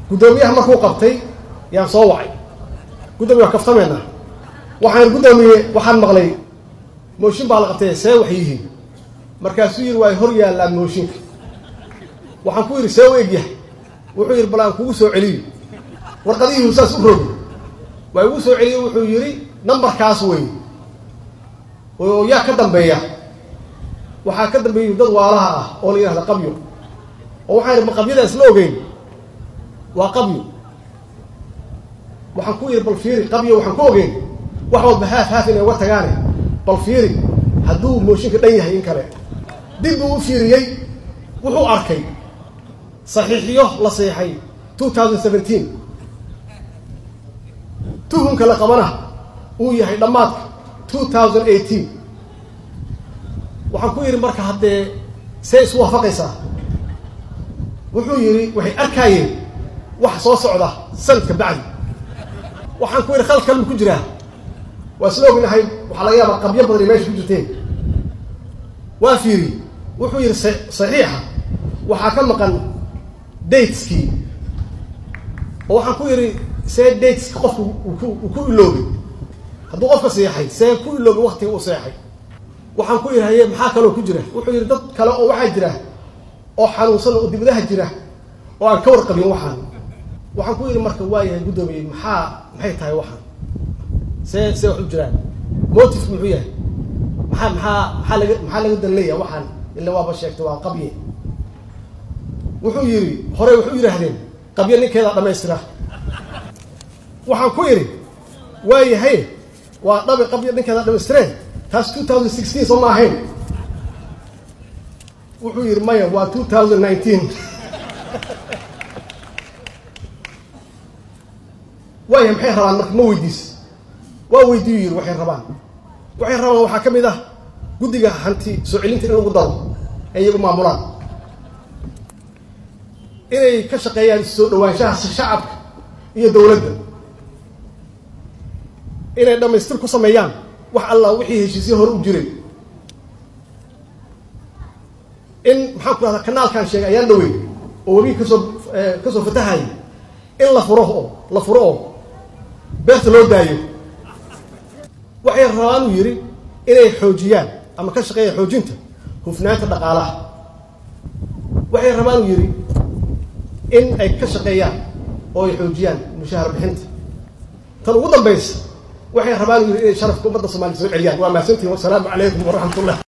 guddoomiyaha markuu qabtay yaan soo wacay guddoomiya waa kaftameena waxaan guddoomiye waxaan maqlay mooshin baa la qabtay see wax yihiin markaasuu yidhi waa hor yaallaan mooshinka waxaan ku yidhi see u egyahay wuxuu yidhi bal aan kugu soo celiyo warqadihiiu saas u rogi waa igu soo celiyo wuxuu yidhi nambarkaas wey oo yaa ka dambeeya waxaa ka dambeeya dad waalaha ah oo la yidhahda qabyo oo waxaan yidhi ma qabyada isla ogeyn waa qabyo waxaan ku yidhi bal fiiri qabyo waxaan ku ogeyn wax walba haaf haaf inay uga tagaane bal fiiri hadduu mooshinka dhan yahay in kale dib buu u fiiriyey wuxuu arkay saxiixiyo la seexay two thousand seventeen tuhunka la qabana uu yahay dhammaadka two thousand eighteen waxaan ku yidhi marka haddee see isu waafaqaysaa wuxuu yidhi waxay arkaayeen wax soo socda sanadka bacdi waxaan ku yidhi khalad kalma ku jiraa waa isla ognahay waxaa laga yaabaa qabyo badan ay meesha ku jirteen waa fiiri wuxuu yidhi saxiixa waxaa ka maqan dateskii oo waxaan ku yidhi see dateska qofku uu ku iloobay hadduu qofka seexay see ku iloobay waktiga uu seexay waxaan ku yidhi haye maxaa kaloo ku jira wuxuu yidhi dad kale oo waxaa jira oo xanuunsan oo dibadaha jira oo aan ka warqabin waxaan waxaan ku yidhi marka waayahay guddoomiye maxaa maxay tahay waxaan see see wax u jiraan motif muxuu yahay maxaa maxaa maxaa laga maxaa laga danleeya waxaan ila waaba sheegtay waa qabye wuxuu yidhi horey waxu yidhaahdeen qabye ninkeedaa dhamaystira waxaan ku yidhi waayahay waa dhabi qabye ninkeedaa dhamaystireen taas two thousand sixteen soo ma ahayn wuxuu yidhi maya waa two thousand nineteen waaya maxay rabaan marka ma weydiis waa weydiiyu yidhi waxay rabaan waxay rabaan waxaa ka mid ah guddiga hanti soo celinta in lagu daro ee iyagu maamulaan inay ka shaqeeyaan soo dhawaanshaha shacabka iyo dowladda inay dhammaystir ku sameeyaan wax allah wixii heshiisyo hore u jiray in maxaan ku rahdaa kanaalkan sheegay ayaan dhawey oo webi kasoo kasoo fatahaya in la furo oo la furo oo beerta loo daayo waxay rabaan uu yidhi inay xoojiyaan ama ka shaqeeyaan xoojinta hufnaanta dhaqaalaha waxay rabaan uu yidhi in ay ka shaqeeyaan oo ay xoojiyaan mushaahar bixinta tan ugu dambaysa waxay rabaan uu yidhi inay sharafka ummadda soomaliya soo celiyaan waa mahadsantihin wasalaamu calaykum waraxmat ullah